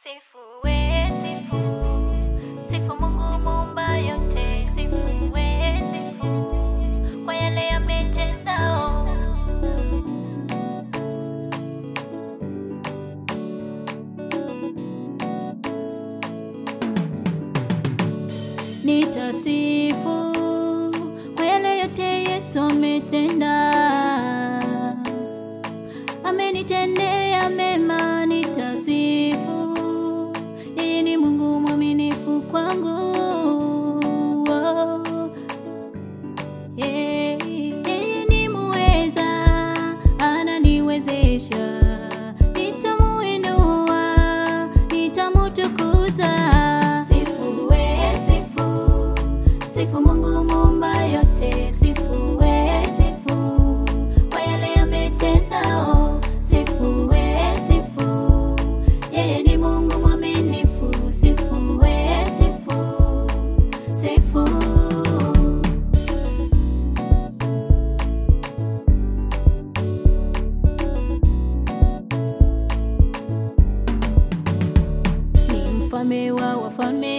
Sifu we, sifu, sifu Mungu muumba yote, sifu we, sifu kwa yale yametendao. Nitasifu kwa yale yote Yesu ametenda, amenitendea mema, nitasifu. Yeye ni Mungu mwaminifu kwangu. Oh. Yeah. Yeye ni muweza, ananiwezesha, nitamuinua, nitamutukuza. Sifu we, sifu, sifu Mungu muumba yote, sifu we, sifu kwa yale yametendao, sifu we, sifu yeye ni Mungu mwaminifu, sifu we, sifu, sifu ni mfalme wa wafalme,